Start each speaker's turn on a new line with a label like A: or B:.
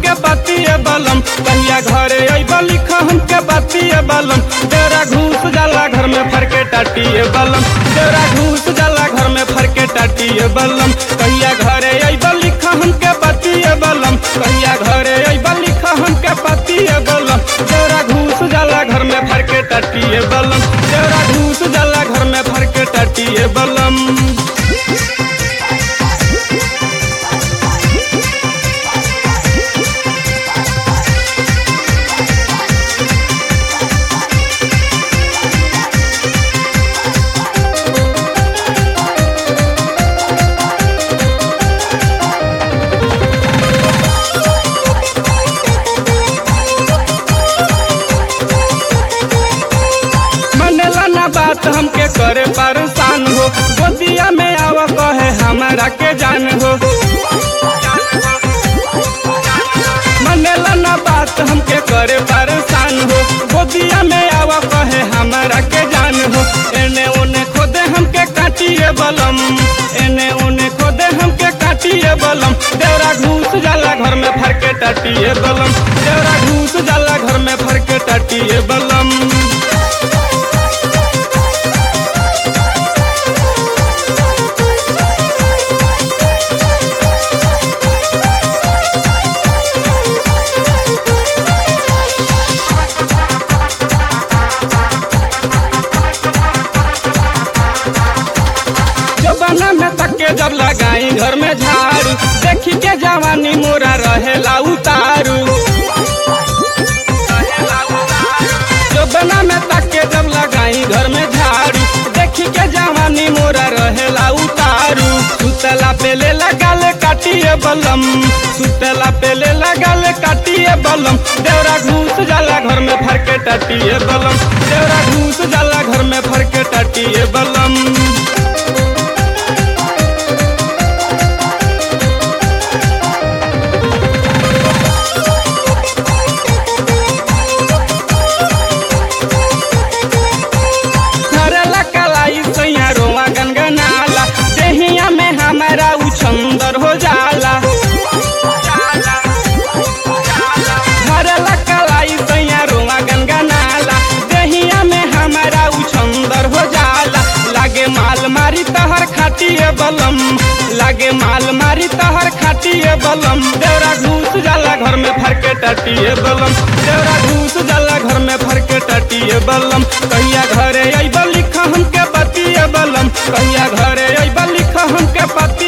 A: हमके बतिए बलम कहिया घरे अइब लिख हमके बतिए बलम तेरा घूस जाला घर में फरके टाटिए बलम तेरा घूस जाला घर में फरके टाटिए बलम कहिया घरे अइब लिख हमके बतिए बलम कहिया घरे अइब लिख हमके बतिए बलम तेरा घूस जाला घर में फरके टाटिए बलम तेरा घूस जाला घर में फरके टाटिए बलम मनेला ना बात हमके करे परेशान हो गोदिया में आवा कहे हमारा के जान हो मनेला ना बात हमके करे परेशान हो गोदिया में आवा कहे हमारा के जान हो एने ओने खोदे हमके काटिए बलम एने ओने खोदे हमके काटिए बलम देवरा घूस जाला घर में फरके टाटिए बलम देवरा घूस जाला घर में फरके टाटिए बलम जबाना में तके जब लगाई घर में झाड़ू देखी के जवानी मोरा रहेला उतारू जबाना में तके जब लगाई घर में झाड़ू देखी के जवानी मोरा रहेला उतारू सुतला पेले लगाल काटिए बलम सुतला पेले लगाल काटिए बलम देवरा घूस जाला घर में फरके टाटिए बलम देवरा घूस जाला घर में फरके टाटिए बलम धरला कलाई सैया रोआ गनगनाला देहिया में हमारा उछंदर हो जाला धरला कलाई सैया रोआ गनगनाला देहिया में हमारा उछंदर हो जाला लागे माल मारी तहर खाटिए बलम लागे माल मारी तहर खाटिए बलम देवरा घूस जाला घर में फरके टाटिए बलम देवरा घूस जाला घर में फरके टाटिए बलम कहिया घरे अइब लिख हमके बतिए बलम कहिया घरे अइब लिख हमके बतिए